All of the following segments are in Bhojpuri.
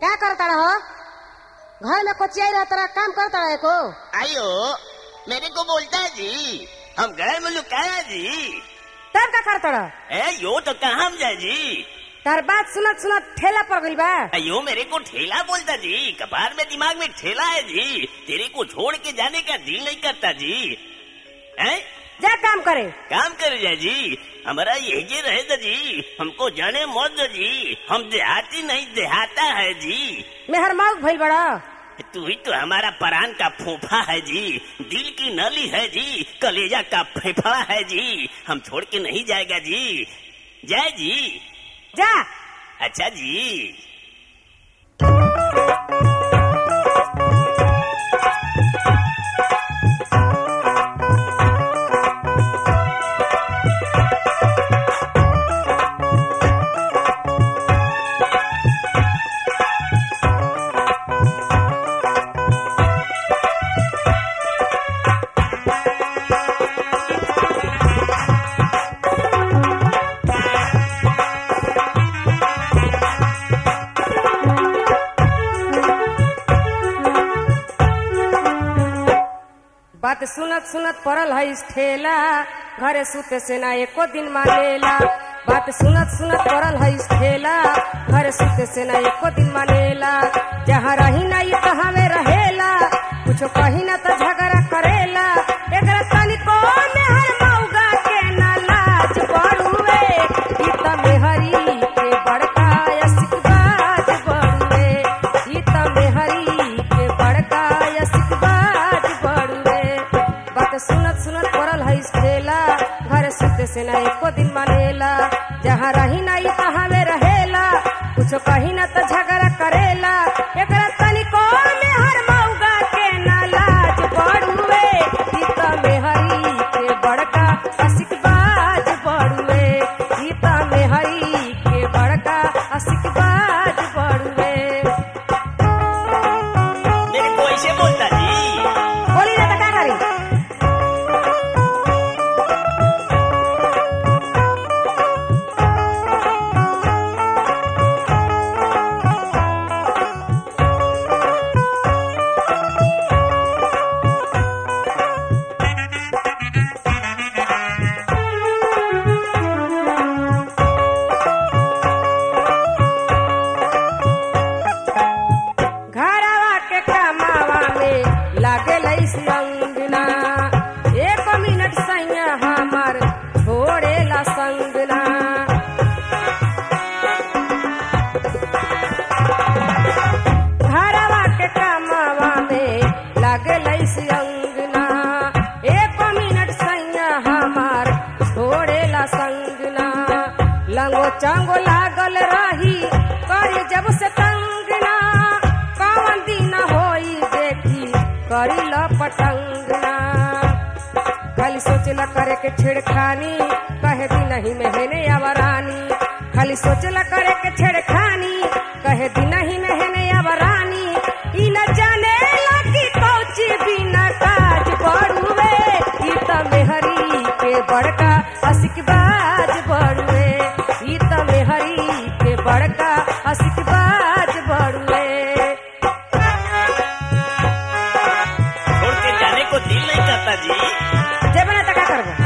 क्या करता रहो घर में कोचिया रहा तेरा काम करता रहे को आयो मेरे को बोलता है जी हम घर में लुकाया जी तब क्या करता रहो ए यो तो कहाँ हम जाए जी तार बात सुनत सुनत ठेला पड़ गई बा अयो मेरे को ठेला बोलता जी कपार में दिमाग में ठेला है जी तेरे को छोड़ के जाने का दिल नहीं करता जी हैं जा काम करे काम कर जाए जी हमारा यही रहे था जी हमको जाने मौत दो जी हम देहाती नहीं देहाता है जी मेहर मौक भइल बड़ा तू ही तो हमारा परान का फोफा है जी दिल की नली है जी कलेजा का फेफड़ा है जी हम छोड़ के नहीं जाएगा जी जय जी जा अच्छा जी बात सुनत सुनत पड़ल है इस ठेला घरे सुते से ना एको दिन मानेला बात सुनत सुनत पड़ल है इस ठेला घरे सुते से ना एको दिन मानेला जहाँ रही ना ये तहाँ में रहेला कुछो कही ना तो झगड़ा करेला एकरा तनिको मेहर मौगा के ना लाज बड़ुए ई त मेहरी के बड़का यसिकबाज बड़ुए ई त मेहरी के बड़का यसिकबाज बड़ुए बात सुनत सुनत पड़ल है इस ठेला घर सुते से ना एको दिन मानेला जहाँ रही ना ई तहाँ में रहेला कुछो कही ना तो झगड़ा करेला एकरा तनिको मेहर मौगा के ना लाज बड़ुए ई त मेहरी के बड़का असिकबाज बड़ुए ई त मेहरी के बड़का असिकबाज बड़ुए मेरे को ऐसे बोलता जी बोली ना तो का करी घरवा के कमावा में लागे लईसी अंगना एक मिनट सैया हमार छोड़ेला संगना घरवा के कमावा में लागे लईसी अंगना एक मिनट सैया हमार छोड़ेला संगना लंगो चांगो लागल रही करी जब से तंगना कौन दिन होई देखी करी ल पटंगना खाली सोचला करे के छेड़खानी कहे दी नहीं मेहने आवरानी खाली सोचला करे के छेड़खानी कहे दी नहीं मेहने आवरानी ई न जाने लगी कौची बिना काज बड़ुए ई त मेहरी के बड़का असिकबाज बड़ुए ई त मेहरी के बड़का असिकबाज बड़ुए छोड़ के जाने को दिल नहीं करता जी जे बना त का करबो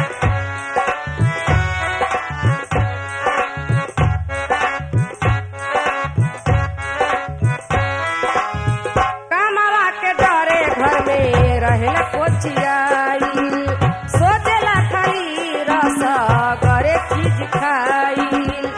कमावा के डरे घर में रहेला कोचियाई सोचेला खाली रस करे चीज खाई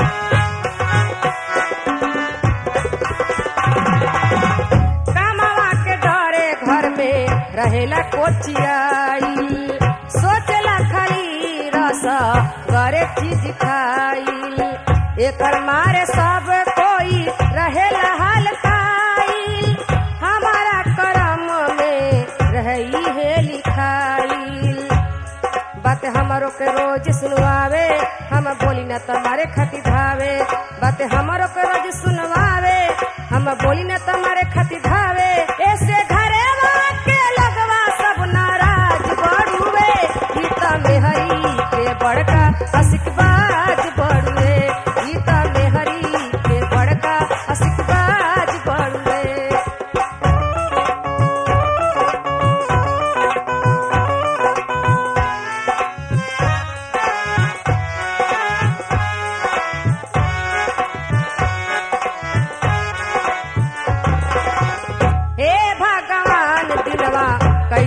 कमावा के डरे घर में रहेला कोचियाई सोचला खाली रस करे चीज खाई एकर मारे सब कोई रहेला हलकाई हमारा करम में रही है लिखाई बात हमारो के रोज सुनवावे हम बोली न तुम्हारे खती धावे बात हमारो के रोज सुनवावे हम बोली न तुम्हारे खती धावे ऐसे घरे के लगवा सब नाराज बड़ुए गीता में हरी के बड़का असिकबाज बड़ुए गीता में हरी के बड़का असिकबाज बड़ुए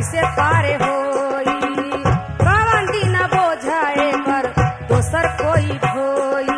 कैसे पारे होई कवन दिन बोझाए कर दोसर कोई ढोई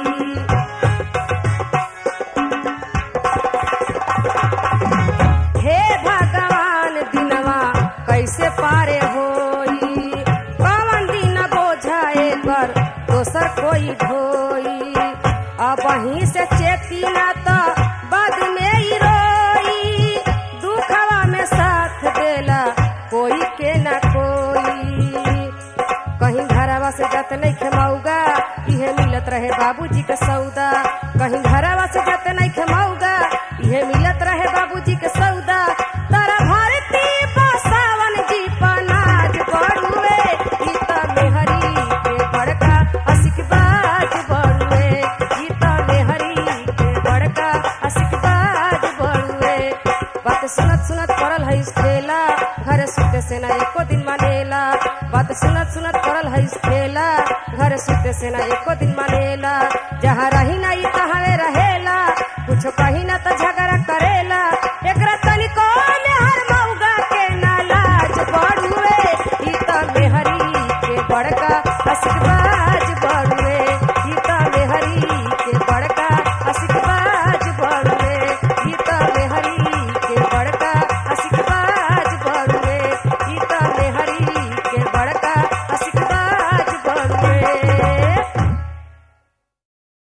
हे भगवान दिनवा कैसे पारे होई कवन दिन बोझाए कर दोसर कोई ढोई अब वहीं से चेती ना तो बाद में ही रोई दुखवा में साथ देला कोई के ना कोई कहीं घरवा से जत नहीं खेमौगा इहे मिलत रहे बाबूजी के सौदा कहीं घरवा से जत नहीं खेमौगा इहे मिलत रहे बाबूजी के सौदा तारा भारती बसावन जी पनाज बड़ुए ई त मेहरी के बड़का असिक बाज बड़ुए ई त मेहरी के बड़का असिक बाज बड़ुए बात सुनत सुनत पड़ल है ठेला घर सुते से ना एको दिन मानेला बात सुनत सुनत पड़ल है ठेला घर सुते से ना एको दिन मानेला जहाँ रही ना ई तहाँ रहेला कुछ कहीं ना